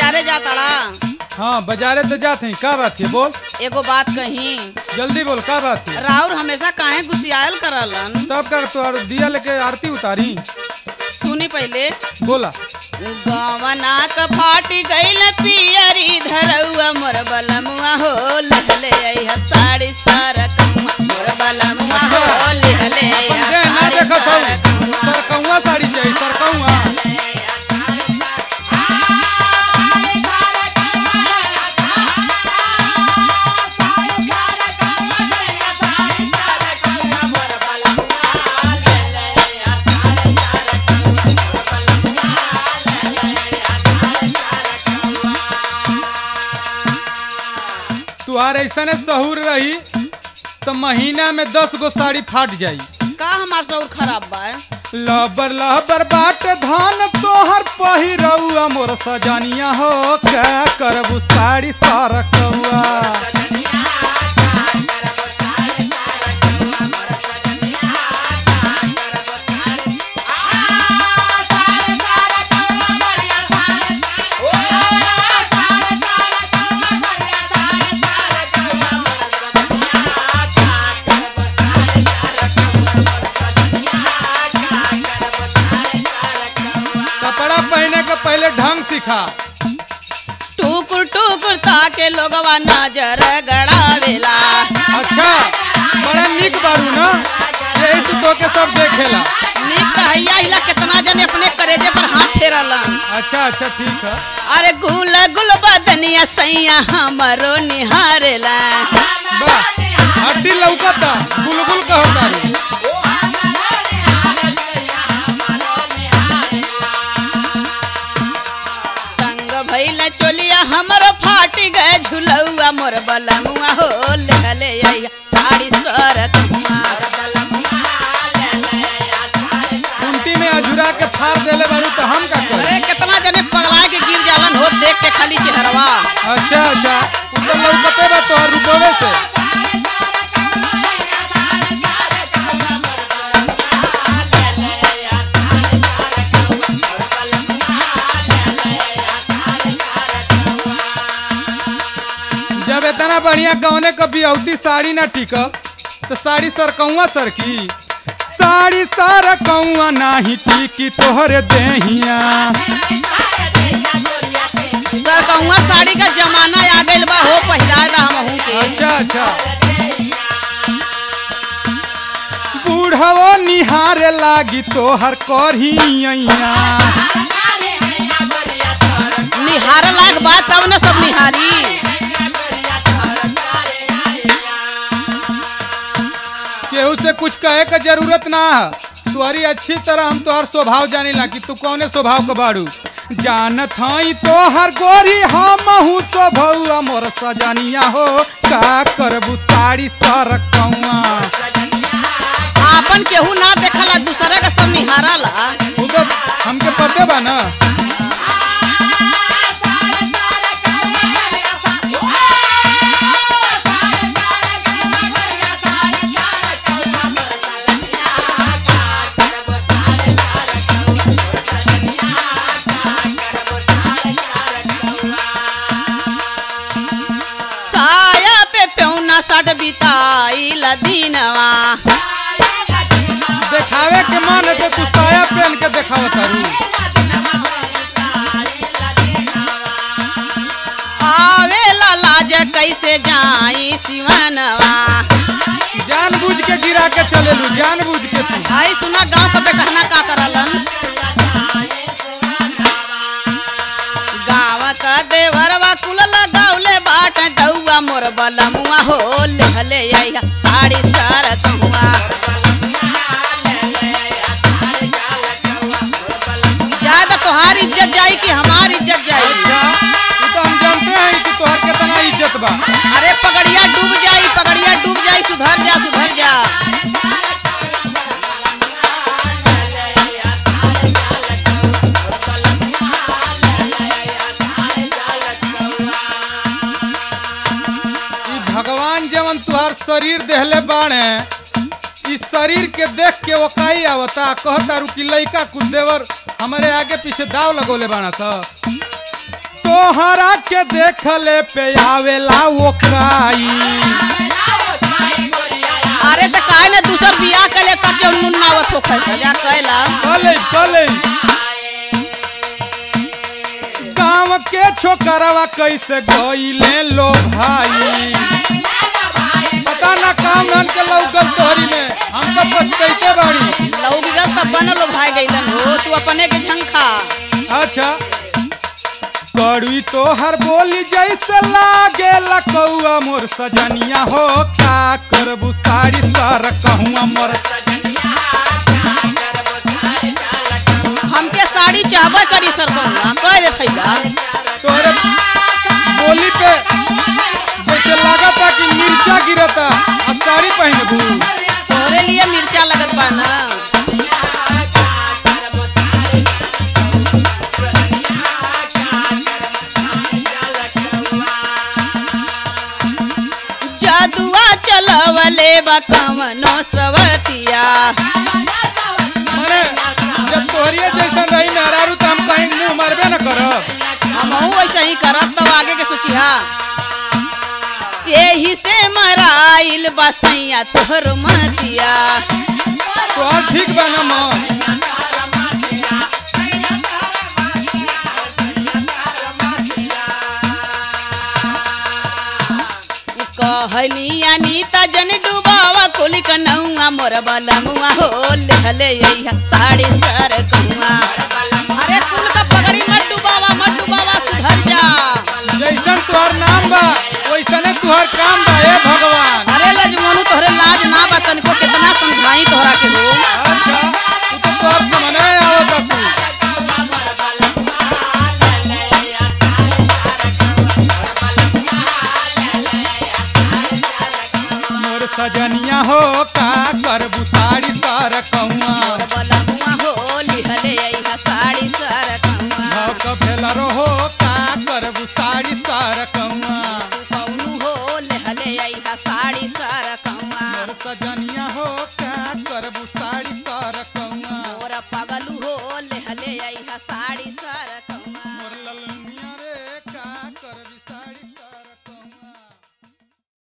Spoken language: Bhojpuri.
बाजारे जाताड़ा हाँ बाजारे तो जाते हैं का बात है बोल एगो बात कही जल्दी बोल का बात है राउर हमेशा काहे गुसियाल करलन तब कर तो दिया लेके आरती उतारी सुनी पहले बोला गवना क फाटी गइल पियरी धरौआ मोर बलमुआ हो लहले आई साड़ी सारा कमुआ मोर बलमुआ हो लहले अपन दे ना देखत हूँ सरकौआ साड़ी चाहिए सरकौआ तुहार ऐसा सहूर रही तो महीना में दस गो साड़ी फाट जाई का हमार सौर खराब बा लबर लबर बाट धान तोहर पहिरौआ मोर सजनिया हो क्या करबू साड़ी सरकौआ कपड़ा पहने के पहले ढंग सिखा टुकुर टुकुर ताके लोगवा नजर गड़ावेला अच्छा बड़ा निक बारू ना यही से तो के सब देखेला नीक रहैया हिला कितना जने अपने करेजे पर हाथ फेरलन अच्छा अच्छा ठीक है अरे गुल गुल बदनिया सैया हमरो निहारेला बा हड्डी लौकता बुलबुल कहता रे संग भइल चोलिया हमरो फाटी गए झुलौआ मोर बलमुआ हो ले आइया साड़ी सरकमुआ कुंटी में अझुरा के फाड़ देले बारू तो हम का करी अरे कितना जने पगला के गिर जालन हो देख के खाली चेहरवा अच्छा अच्छा उ तो लौकते बा तोहर रुपवे से जब इतना बढ़िया कौने कभी औती साड़ी ना टिकब तो साड़ी सरकौआ सरकी साड़ी सरकौआ नाही टिकी तोहरे देहिया सरकमुआ साड़ी का जमाना आ गइल बा हो पहिरा दा हमहू के अच्छा अच्छा बूढ़वो निहारे लागी तोहर करहिया निहार लाग बात तब न सब निहारी केहू से कुछ कहे का जरूरत ना है तुम्हारी अच्छी तरह हम तोहर स्वभाव जानी ला कि तू कौने स्वभाव का बाड़ू जानत हई तोहर गोरी हमहू स्वभाव मोर सजनिया हो का करबू साड़ी सरकौआ आपन केहू ना देखला दूसरे का सब निहारला उ तो हमके पते बा ना साया पे पेउना सट बिताई लदीनवा देखावे के मन है तो तू साया पहन के देखाव करू आवेला लाज कैसे जाई सिवनवा जानबूझ के गिरा के चलेलू जानबूझ के तू भाई सुना गांव का पे कहना का करलन गाँव का देवरवा कुल लगावले बाट डौआ मोर बलमुआ हो लेहले आइया साड़ी सार कहुआ ज्यादा तोहार इज्जत जाई कि हमार इज्जत जाई अच्छा तू तो हम जानते हैं कि तोहर कितना इज्जत बा अरे पगड़िया डूब जाई पगड़िया डूब जाई सुधर जा सुधर जा ई भगवान जवन तुहार शरीर देहले बाणे इस शरीर के देख के वो काई आवता कहता रू कि लइका कुछ देवर हमारे आगे पीछे दाव लगोले बाणा था तो तोहरा के देखले पे आवेला ओकाई अरे तो काहे ने दूसर बियाह कले तब जो मुन्नावत हो खै जा कहला कले कले गाँव के छोकरवा कैसे गईले लो भाई पता ना काम धान के लौकल तोहरी में हम तो पछतैते बाड़ी लौकी का सब बनल भाई गइलन हो तू अपने के झंखा अच्छा कड़ुई तोहर बोली जैसे लागे लकौआ मोर सजनिया हो का करबू साड़ी सर कहूँ मोर हमके साड़ी चाहबे करी सर कहूँगा कह दे थैला तोहरे बोली पे जैसे लागता कि मिर्चा गिरता अब साड़ी पहनबू तोहरे लिए मिर्चा लगत बा ना जादुआ चलवले बा कवनो सवतिया माने जब तोहरिए जैसा नहीं मेहरारू तो हम कहीं मुंह मरबे न करब हमहू ऐसे ही करब तब आगे के सोचिहा यही से मराइल बसैया तोहर मतिया तोहर ठीक बा न मन कहली अनीता जन डुबावा कुल कनौआ मोर बलमुआ हो लेहले यही साड़ी सर कौआ अरे कुल का पगड़ी मत डुबावा मत डुबावा सुधर जा जैसन तुहर नाम बा वैसने तुहर काम बा हे भगवान अरे लजमोनू तोहरे लाज ना बा तनिको कितना समझाई तोहरा के हो अच्छा तू तो तोहर समझे आवत तू मोर सजनिया हो का करबू साड़ी सर कौआ मोर बलमुआ हो लेहले यही साड़ी सर कौआ भक भेलरो हो का करबू साड़ी